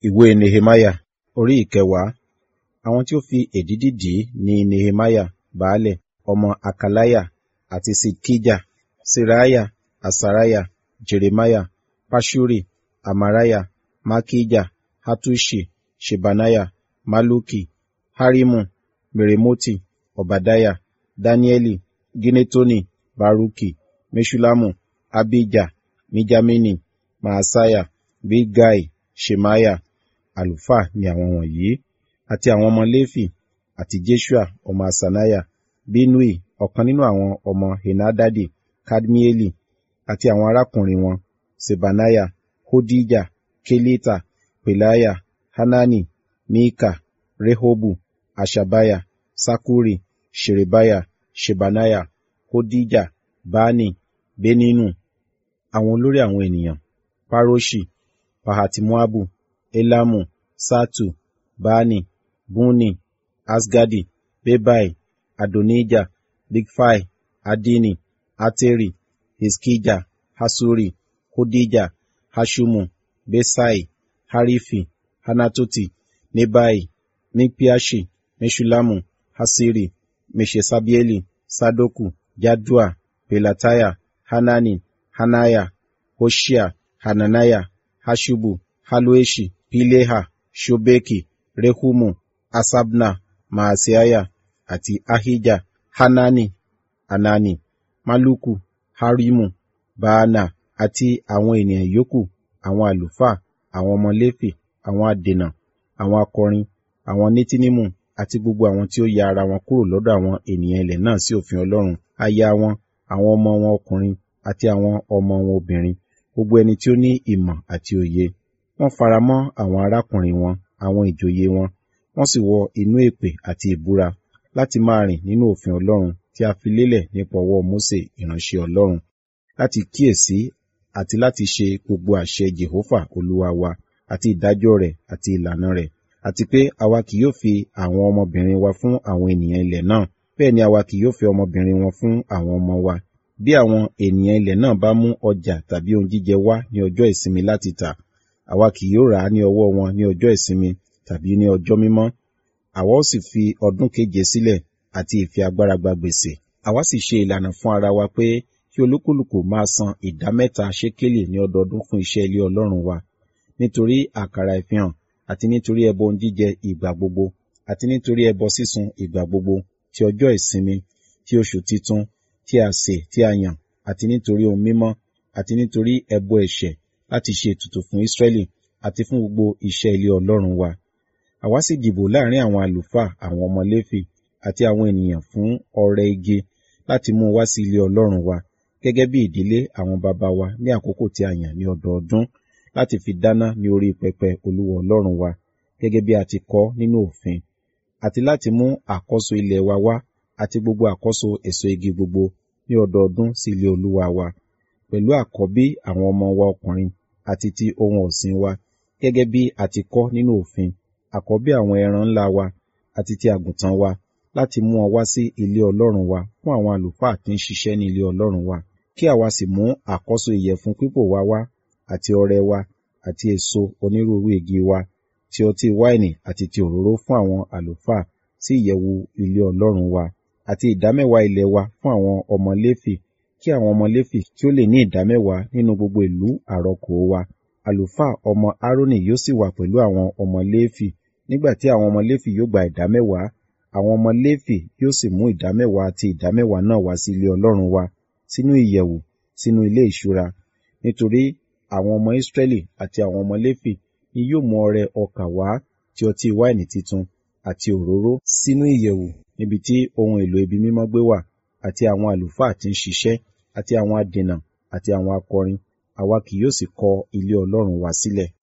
Ìwé Nehemiah orí ìkẹwàá. Àwọn tí ó fi èdídì dì í ni Nehemiah baálẹ̀, ọmọ Hakaliah àti Ṣidkijah, Seraiah, Asariah, Jeremiah, Paṣuri, Amariah, Malkijah, Hattuṣi, Ṣebaniah, Malluki, Harimu, Meremoti, Obadiah, Daniẹli, Ginetoni, Baruki, Meṣullamu, Abijah, Mijamini, Maaseiah, Bilgai, Ṣemaiah. Àlùfáà ni àwọn wọ̀nyí, àti àwọn ọmọ Léfì, àti Jeṣua ọmọ Haṣaniah, Binnui ọ̀kan nínú àwọn ọmọ Henadadi, Kadmieli, àti àwọn arákùnrin wọn, Ṣebaniah, Hodijah, Kelita, Pelaiah, Hanani, Mika, Rehobu, Haṣabiah, Ṣakkuri, Ṣerebiah, Ṣebaniah, Hodijah, Bani, Beninu. Àwọn olórí àwọn ènìyàn, Paroṣi, Pahati-Moabu, Elamu, Ṣattu, Bani, Bunni, Asgadi, Bebai, Adonijah, Bigfai, Addini, Ateri, Hiṣkijah, Haṣuri, Hodijah, Haṣumu, Beṣai, Harifi, Hanatoti, Nebai, Miṣpiaṣi, Meṣullamu, Haṣiri, Meṣeṣabeeli, Sadoku, Jaddua, Pelatiah, Hanani, Hananiah, Hoṣea, Hananiah, Haṣubu, Halloheṣi, Pileha, Ṣobeki, Rehumu, Haṣabna, Maaseiah, àti Ahijah, Hanani, Hanani, Malluku, Harimu, Baana, àti àwọn ènìyàn yòókù, àwọn àlùfáà, àwọn ọmọ Léfì, àwọn adènà, àwọn akọrin, àwọn Netinimu, àti gbogbo àwọn tí ó ya ara wọn kúrò lọ́dọ̀ àwọn ènìyàn ilẹ̀ náà sí òfin Ọlọ́run, aya wọn, àwọn ọmọ wọn ọkùnrin, àti àwọn ọmọ wọn obìnrin, gbogbo ẹni tí ó ní ìmọ̀ àti òye. Wọ́n faramọ́ àwọn arákùnrin wọn, àwọn ìjòyè wọn, wọ́n sì wọ inú èpè àti ìbúra láti máa rìn nínú òfin Ọlọ́run tí a fi lélẹ̀ nípa ọwọ́ Mósè ìránṣẹ́ Ọlọ́run, láti kíyèsí àti láti ṣe gbogbo àṣẹ Jèhófà Olúwa wa, àti ìdájọ́ rẹ̀ àti ìlànà rẹ̀, àti pé àwa kì yóò fi àwọn ọmọbìnrin wa fún àwọn ènìyàn ilẹ̀ náà, bẹ́ẹ̀ ni àwa kì yóò fi ọmọbìnrin wọn fún àwọn ọmọ wa. Bí àwọn ènìyàn ilẹ̀ náà bá mú ọjà tàbí ohun jíjẹ wá ní ọjọ́ ìsinmi láti tà, àwa kì yóò rà á ní ọwọ́ wọn ní ọjọ́ ìsinmi tàbí ní ọjọ́ mímọ́. Àwa ó sì fi ọdún keje sílẹ̀ àti ìfi agbára gba gbèsè. Àwa sì ṣe ìlànà fún ara wa pé kí olúkúlùkù máa san ìdámẹ́ta ṣékélì ní ọdọọdún fún iṣẹ́ ilé Ọlọ́run wa, nítorí àkàrà ìfihàn, àti nítorí ẹbọ ohun jíjẹ ìgbà gbogbo, àti nítorí ẹbọ sísun ìgbà gbogbo, ti ọjọ́ ìsinmi, ti oṣù titun, tí a sè tí a yàn, àti nítorí ohun mímọ́, àti nítorí ẹbọ ẹ̀ṣẹ̀ láti ṣe ètùtù fún Ísírẹ́lì, àti fún gbogbo iṣẹ́ ilé Ọlọ́run wa. Àwa sì dìbò láàrin àwọn àlùfáà àwọn ọmọ Léfì àti àwọn ènìyàn fún ọrẹ igi láti mú wá sí ilé Ọlọ́run wa, gẹ́gẹ́ bí ìdílé àwọn baba wa ní àkókò tí a yàn ní ọdọọdún, láti fi dáná ní orí pẹpẹ Olúwa Ọlọ́run wa, gẹ́gẹ́ bí a ti kọ nínú òfin, àti láti mú àkọ́so ilẹ̀ wa wá, àti gbogbo àkọ́so èso igi gbogbo ní ọdọọdún sí ilé Olúwa wa, pẹ̀lú àkọ́bí àwọn ọmọ wa ọkùnrin àti ti ohun ọ̀sìn wa, gẹ́gẹ́ bí a ti kọ nínú òfin, àkọ́bí àwọn ẹran ńlá wa àti ti àgùntàn wa, láti mú wọn wá sí ilé Ọlọ́run wa fún àwọn àlùfáà tí ń ṣiṣẹ́ ní ilé Ọlọ́run wa, kí àwa sì mú àkọ́so ìyẹ̀fun pípò wa wá, àti ọrẹ wa, àti èso onírúurú igi wa, ti ọtí wáìnì àti ti òróró fún àwọn àlùfáà sí ìyẹ̀wù ilé Ọlọ́run wa, àti ìdámẹ́wàá ilẹ̀ wa fún àwọn ọmọ Léfì, kí àwọn ọmọ Léfì kí ó lè ní ìdámẹ́wàá nínú gbogbo ìlú àrọkò wa. Àlùfáà ọmọ Aaroni yóò sì wà pẹ̀lú àwọn ọmọ Léfì, nígbà tí àwọn ọmọ Léfì yóò gba ìdámẹ́wàá, àwọn ọmọ Léfì yóò sì mú ìdámẹ́wàá àti ìdámẹ́wàá náà wá sí ilé Ọlọ́run wa, sínú ìyẹ̀wù, sínú ilé ìṣúra, nítorí àwọn ọmọ Ísírẹ́lì àti àwọn ọmọ Léfì ni yóò mú ọrẹ ọkà wá ti ọtí wáìnì titun àti òróró sínú ìyẹ̀wù níbi tí ohun èlò ibi mímọ́ gbé wà, àti àwọn àlùfáà tí ń ṣiṣẹ́, àti àwọn adènà, àti àwọn akọrin, àwa kì yóò sì kọ ilé Ọlọ́run wa sílẹ̀.